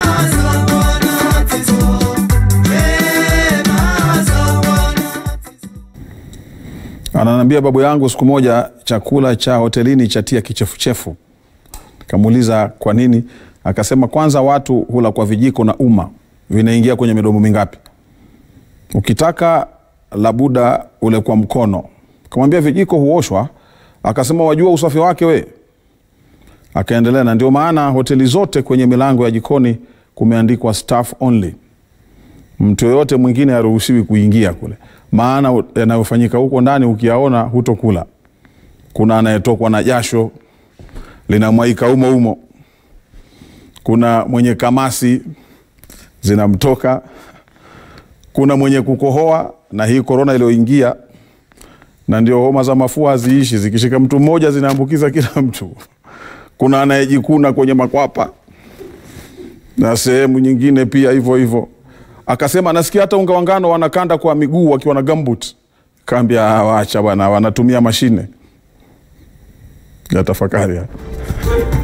Ananiambia babu yangu, siku moja chakula cha hotelini chatia kichefuchefu. Kamuuliza kwa nini, akasema kwanza watu hula kwa vijiko na uma vinaingia kwenye midomo mingapi? Ukitaka labuda ule kwa mkono. Kamwambia vijiko huoshwa, akasema wajua usafi wake we. Akaendelea, na ndio maana hoteli zote kwenye milango ya jikoni kumeandikwa staff only mtu yoyote mwingine haruhusiwi kuingia kule, maana yanayofanyika huko ndani ukiyaona hutokula. Kuna anayetokwa na jasho linamwaika umo umo, kuna mwenye kamasi zinamtoka, kuna mwenye kukohoa, na hii korona iliyoingia, na ndio homa za mafua haziishi, zikishika mtu mmoja zinaambukiza kila mtu. Kuna anayejikuna kwenye makwapa na sehemu nyingine pia hivyo hivyo akasema nasikia hata unga wa ngano wanakanda kwa miguu wakiwa na gambut. Kaambia wacha bwana, wanatumia mashine ya tafakari.